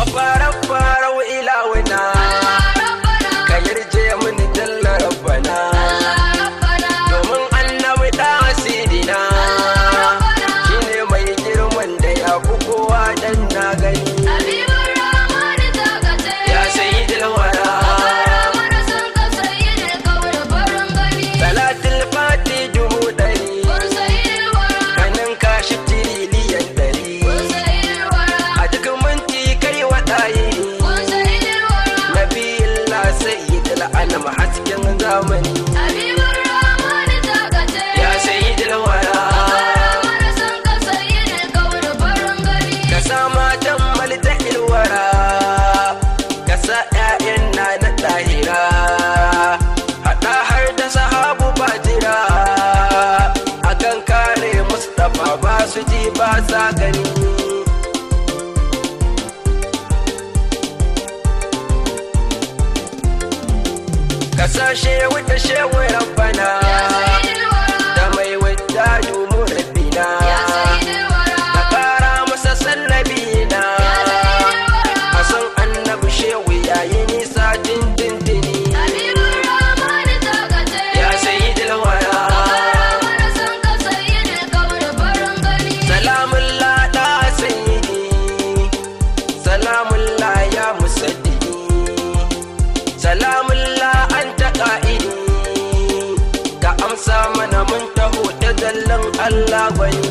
mafarar farau ilawuna ka yarje mini jalla rabbana domin annabi da asidina shine mai girman da ya fi kowa dan na gani ya sayi dilwara salatul fati dubu ɗari kanin kashi tiriliyan ɗari a duk minti kai waɗaye nabiyillah sayyidul anam hasken zamani ya sayyidul wara ka sa matan malta ilwara ka sa ƴaƴan na na ɗahira haɗa har da sahabu bajira akan kare mustapha ba su ji ba sa gani ka sa shewu da shewu rabbana da mai wadda domin rabbina ka kara masa sallabina a san annabi shehu yayi nisa dindindini ya sayi dilwara salamun lada sayyidi salamun la ya musaddidi salamun la an taƙa'idi ka amsa mana mun taho da zallan Allah gwani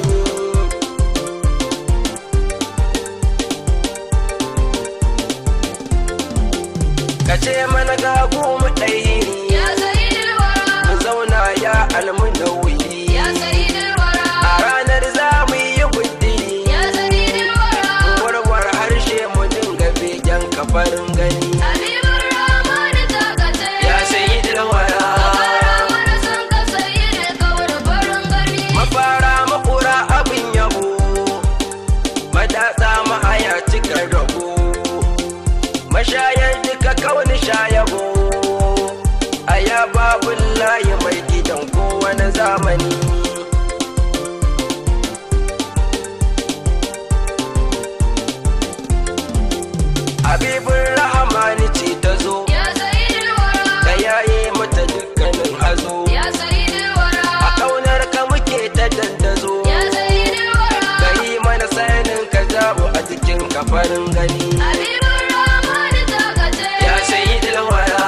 ka ce mana ga mu ɗaya mu zauna ya almunawi a ranar za mu yi guddi warwar harshe mu dinga begen kafarin gani ya sayi dilwara mafara makura abin yabo madatsa mahaya cikar rabo mashayar duka kawani shayabo a ya babun layi mai gidan kowane zamani habibin rahamani ce ta zo ka yaye mata dukkanin hazo a kaunar ka muke ta dandazo ka yi mana sanin ka jabu a cikin kafarin gani ya sayi dilwara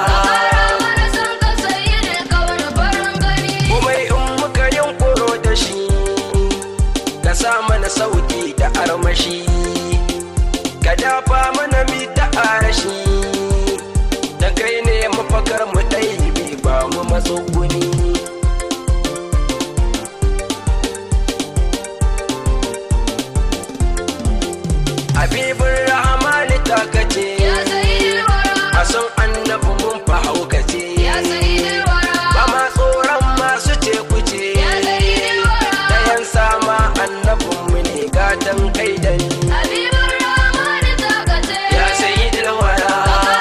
kuma in muka yunkuro da shi ka sa mana sauki da armashi ka dafa mana mi ta arashi da kai ne mafakar mu ɗaibi ba mu matsuguni habibin rahamani ta kace a san annabi mun fa haukace ba ma tsoron masu ce kuce dayan sama annabinmu ne gatan kai da ni ya sayi dilwara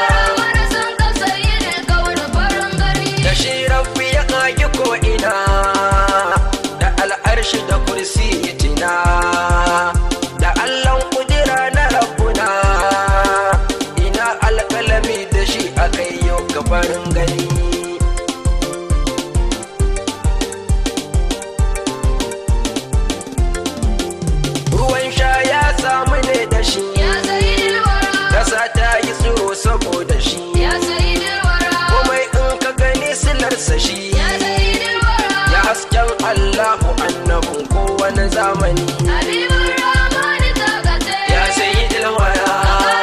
da shi rabbi ya kage ko ina da al'arshi da kursi ya tina da allon kudira na rabbuna ina alkalami da shi akai yau gabarin gani ruwan sha ya samu ne da shi kasa ta yi tsiro saboda shi komai in ka gani silarsa shi ya hasken allahu annabin kowane zamani ya sayi dilwara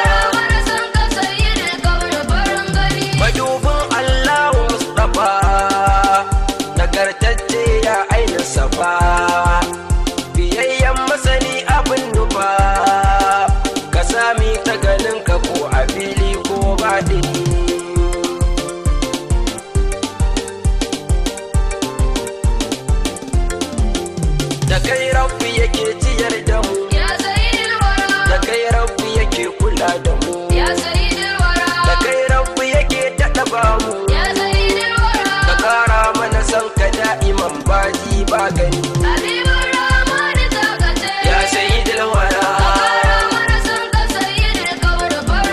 madubin allahu mustapha nagartacce ya aina safa biyayyen masani abin nufa ka sami ta ganin ka ko a fili ko baɗini da kai rabbi yake ciyar da mu da kai rabbi yake kula da mu da kai rabbi yake daɗa ba mu ka ƙara mana san ka da'iman baji ba gani ya sayi dilwara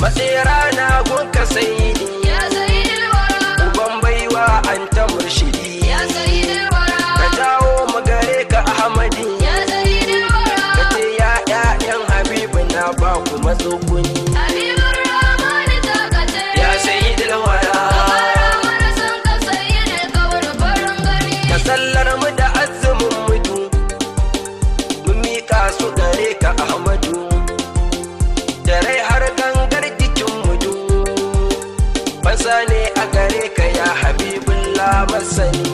matsera na gunka sayidi يا سيد الورى uban baiwa an ta murshidi يا سيد ka الورى jawo magare ka ahmadi يا سيد ka الورى ce ya ƴaƴan habibu na ba ku matsuguni حبيب الرحمن تاكتي ya sayyidul wara من سنك سيد الكون فرنغني ka sallar mu da azumin mudu mun miƙa su gare ka ahmadu da rai har gangar jikin mudu fasa ne a gare ka ya habibullah masani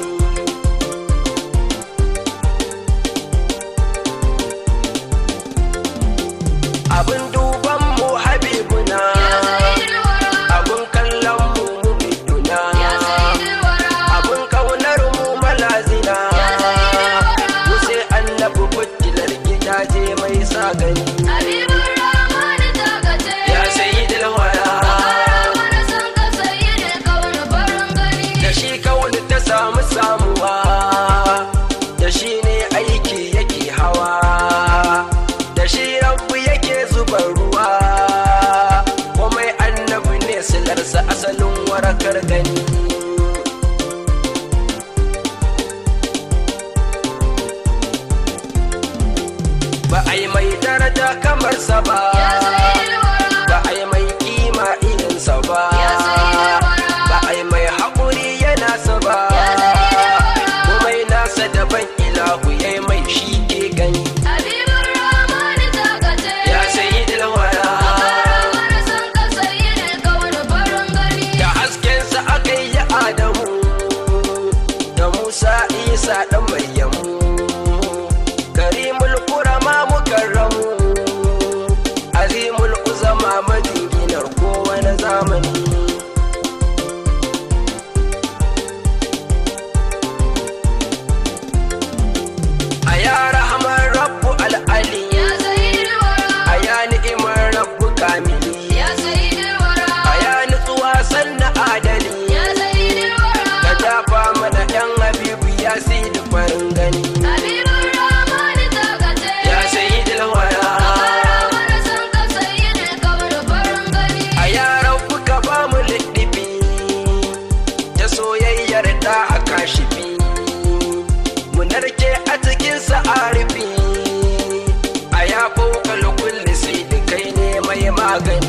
abin duban mu habibuna يا سيد الورى abin kallon mu mumiduna يا سيد الورى abin kaunar mu malazina يا سيد الورى mu sai annabi fitilar gidaje mai sa gani حبيب الرحمن تاكتي ya sayyidul wara من سنك سيد الكون فرنغني da shi kauni ta samu samuwa da shi ne aiki yake hawa da shi rabu yake zuba ruwa komai annabi ne silarsa asalin warakar gani ba a yi mai daraja kamar sa ba يا سيد الورى ba a yi mai kima irinsa ba يا سيد الورى ba a yi mai haƙuri yana sa ba يا سيد الورى komai nasa daban ilahu ya yi mai shi ke gani حبيب الرحمن تاكتي ya sayi dilwara من سنك سيد الكون فرنغني da haskensa aka yi adamu da musa isa ɗan maryamu karimul kurama mukarramu azimul uzama majinginar kowane zamani a ya rahamar rabbu al'ali يا سيد الورى a ya ni'imar rabbu kamili يا سيد الورى a ya nutsuwa sanna adali يا سيد ka الورى dafa mana ɗan habibu ya da farin gani حبيب الرحمن تاكتي ya sayi dilwara من سنك سيد الكون فرنغني a yaran kuka ba mu liɗifi ta soyayyar da haka shifi mu narke a cikin sa'arifi a ya fokal kulli sai da kai ne mai magani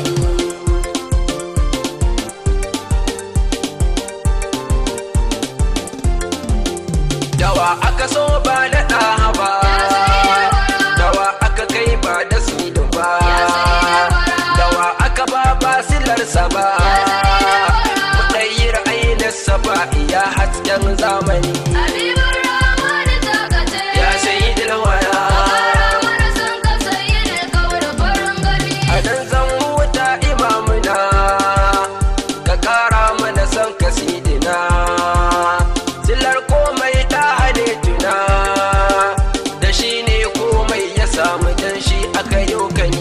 dawa aka so ba da ɗaha ba dawa aka kai ba da sidu ba dawa aka ba basilarsa ba mutayyir ainihinsa ba iya hasken zamani حبيب الرحمن تاكتي ya sayi dilwara من سنك سيد الكون فرنغني a nan zan wuta imamuna ka kara mana son kasidina silar komai ta hane tuna da shi ne komai ya samu dan shi aka yi kani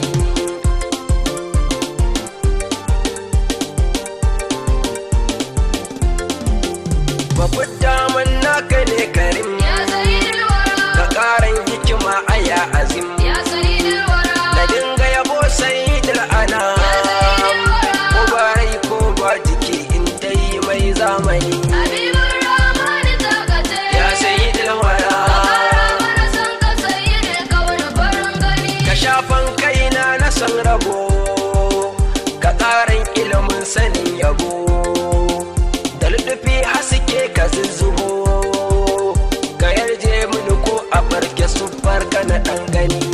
babbar daman naka ne karim يا سيد الورى ka karan hikima aya azim يا سيد الورى na dinga yabo sai ana ko ba rai ko ba jiki in dai mai zamani حبيب الرحمن تاكتي ya sayi dilwara من سنك سيد الكون فرنغني ka shafan kaina na san rabo ka ƙarin ilimin sanin yabo da lutufi haske ka zuzzubo ka yarje mini ko a barke su ka na ɗan gani